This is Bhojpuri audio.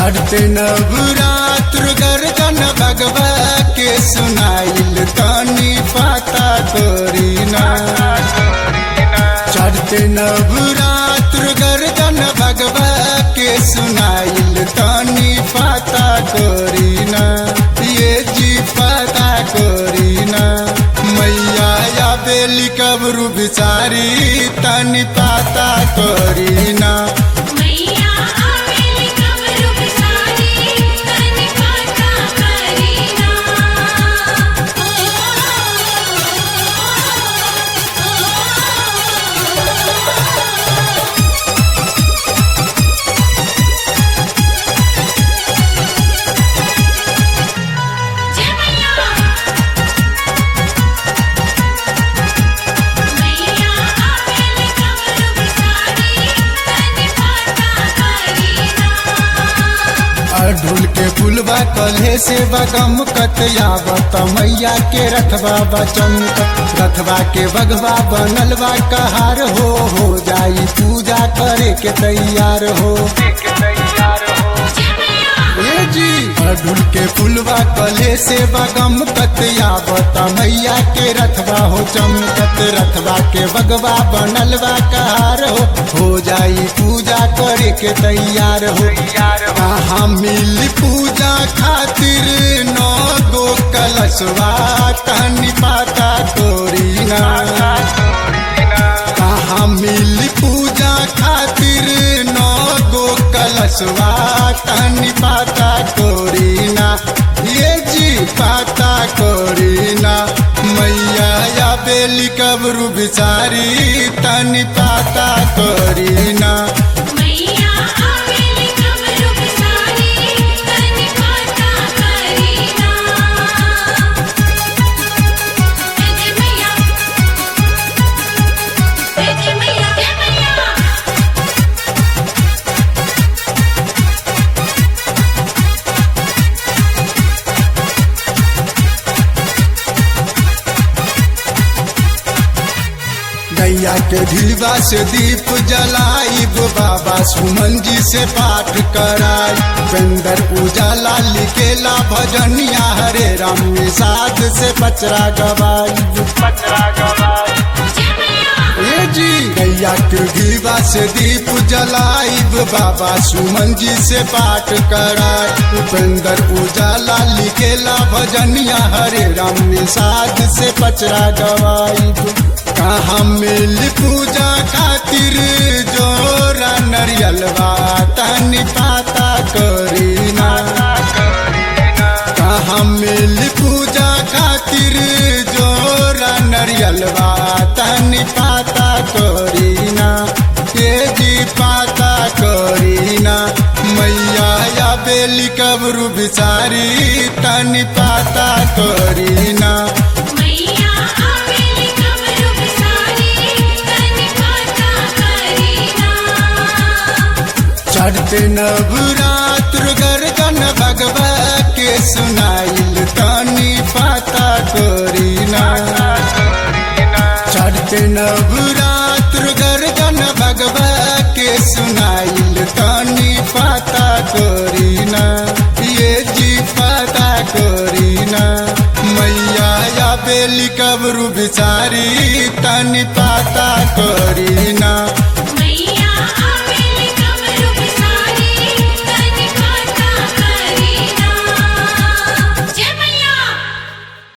चढ़ते नवरात्र गर्जन भगवा के सुनाइल तनी पाता करीना चढ़ते नवरात्र गर्जन भगवा के सुनाइल तनी पाता करीना ये जी पाता करीना मैया या बेली कबरू बिचारी तनी पाता करीना मैया आवेली कमरू बिसारी तन पाता करीना जय मैया मैया आवेली कमरू बिसारी तन पाता करीना अढ़ुल के फुलवा कल्हे से बगम कतयावत मैया के रथवा बचमक रथवा के बगवा बनलवा कहार हो हो जाई पूजा करे के तैयार हो ए जी अढ़ुल के फुलवा कल्हे से बगम कतयावत मैया के रथवा हो चमकत रथवा के बगवा बनलवा कहार हो हो जाई पूजा करे के तैयार हो कहाँ मिली पूजा खातिर नौ गो कलशवा तनी पाता तोरी ना कहाँ मिली पूजा खातिर नौ गो कलशवा तनी पाता तोरी ना ये जी पाता कोरी ना मैया या बेली कबरू बिचारी तनी पाता कोरी ना मैया आवेली कमरू बिसारी तन पाता करीना जय मैया जय मैया जय मैया गैया के ढिलवा से दीप जलाइब बाबा सुमन जी से पाठ कराई बंदर उजाला लिखेला भजनिया हरे राम निषाद से पचरा गवाई ए जी गैया के ढिलवा से दीप जलाइब बाबा सुमन जी से पाठ कराई बंदर उजाला लिखेला भजनिया हरे राम निषाद से पचरा गवाई कहाँ मिल पूजा खातिर जोरा नरियलवा तनी पाता करीना कहाँ मिल पूजा खातिर जोरा नरियलवा तनी पाता करीना ये जी पाता करीना मैया या बेली कबरू बिचारी तनी पाता करीना मैया आवेली कमरू बिसारी तन पाता करीना चढ़ते नवरात्र गर्जन भगवा के सुनाइल तनी पाता करीना चढ़ते नवरात्र गर्जन भगवा के सुनाइल तनी पाता करीना ये जी पाता करीना मैया या बेली कबरू बिचारी तनी पाता करीना